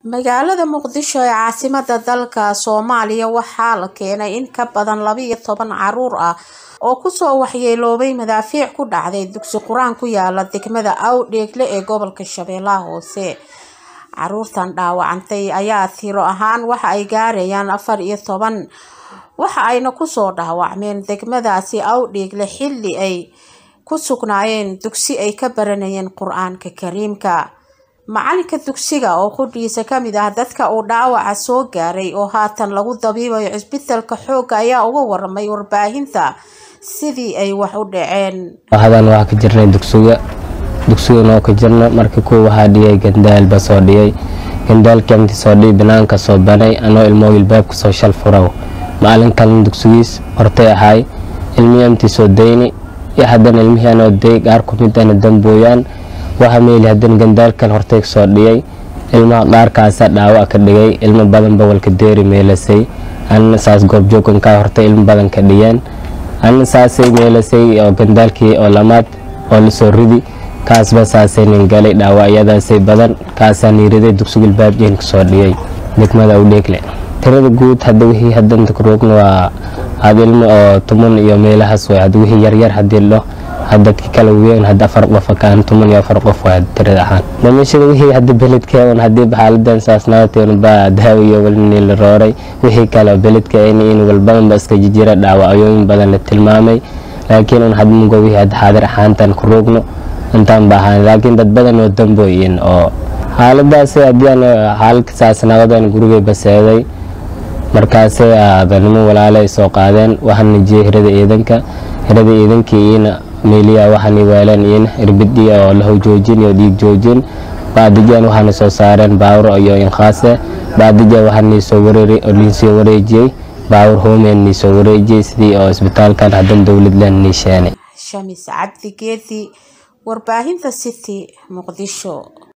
Magaalada Muqdisho ee caasimadda dalka Soomaaliya waxaa la keenay in ka badan laba iyo toban carruur ah oo kusoo waxyeeloobay madaafiic ku dhacday dugsi quraan ku yaala degmada Awdheegle ee gobolka Shabeellaha Hoose. Carruurtan dhaawacantay ayaa tiro ahaan waxa ay gaarayaan afar iyo toban waxa ayna kusoo dhaawacmeen degmadaasi Awdheegle xilli ay ku sugnaayeen dugsi ay ka baranayeen Qur'aanka Kariimka. Macalinka dugsiga oo qudhiisa ka mid ah dadka uu dhaawaca soo gaaray oo haatan lagu dabiibayo cisbitaalka xoogga ayaa uga waramay warbaahinta sidii ay wax u dhaceen. hadan waxaa ka jirnay dugsiga dugsigan oo ka jirno marka kuwa waxaa dhiyay gandaal ba soo dhiyay gandaalkii intii soo dhiyi banaanka soo banay anoo ilmo ilbaabka soo shal furaw macalinkan dugsigiis hortay ahaay ilmihii intii soo dayni iyo haddana ilmihii anoo day qaar ku mid ana dambooyaan waxa meeli haddana gandaalkan hortay soo dhiyay ilmaha qaarkaasa dhaawac ka dhigay ilmo badan bawalka deeri meelasay anna saas goobjoogankaa hortay ilmo badan ka dhiyeen anna saasay meelasay oo gandaalkii oo lamaad oo lasoo ridi kaasba saasay nin galay dhaawacyadaasay badan kaasaa niiriday dugsiga ilbaabjeen kasoo dhiyay degmada Awdheegle tirada guud hadda wixii haddanta ku roogna waa had ilmo oo tuman iyo meelahaas way hadda wixii yaryar haddii lo hadda ki kala weyn hadda afar qof kaan tuman iyo afar qof waa tirada ahaan dhimashada wixii hadda beledkeedan haddii xaaladan saas nabateen baa daawo iyo walni la rooray wixii kale beledka in in walbadan ba iska jijira dhaawacooyin badan la tilmaamay laakiin un hadda mugo wixii hadda xaadir ahaantan ku roogno intaan ba ahaan laakiin dad badan oo dambooyin oo xaaladaasi haddii aan xaaladka saas nabadan gurigay baseeday markaasay aadanimo walaalay soo qaadeen waxaan najiyay hirada ciidanka hirada ciidankii iina meeliya waxaan weeleen iina irbidi oo la joojin iyo dhiig joojin baadijan waxaana soo saareen baawur iyo inqaase baadija waxaan niisoo wareeri oo liinsoo wareejiyey baawur hoomeen niisoo wareejiyey sidii oo isbitaalkan haddan dowlad leen niisheenay Shamis Cabdi Geedi warbaahinta City Muqdisho